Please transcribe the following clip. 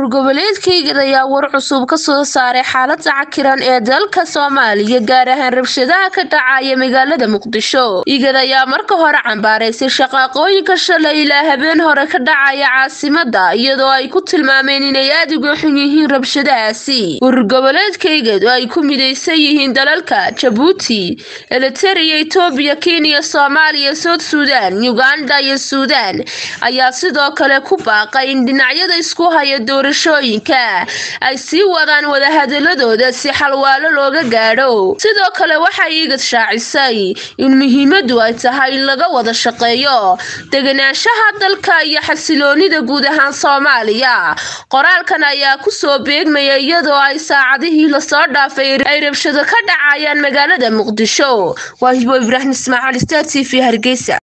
urgoboleedkayga ayaa war cusub ka soo saaray xaalada cakiran ee dalka soomaaliya gaar ahaan rabshadaha ka dhacaya magaalada muqdisho igad ayaa marka hore cambaaraysay shaqaaqooyinka shalay ilaa habeen hore ka dhacaya caasimada iyadoo ay ku tilmaameen inay aad uga xun yihiin rabshadahaasi urgoboleedkaygad oo ay ku midaysan yihiin dalalka jabuuti eliteria etoobiya kenya soomaaliya soud suudan uganda iyo suudaan ayaa sidoo kale ku baaqay in dhinacyada isku haya doorashooyinka ay sii wadaan wadahadaladooda si xalwaalo looga gaadho sidoo kale waxay igad shaacisay in muhiimadu ay tahay in laga wada shaqeeyo deganaanshaha dalka iyo xasiloonida guud ahaan soomaaliya qoraalkan ayaa kusoo beegmaya iyadoo ay saacadihii lasoo dhaafay ay rabshado ka dhacayaan magaalada muqdisho waa hibo ibraahim ismaaciil star t v hargeysa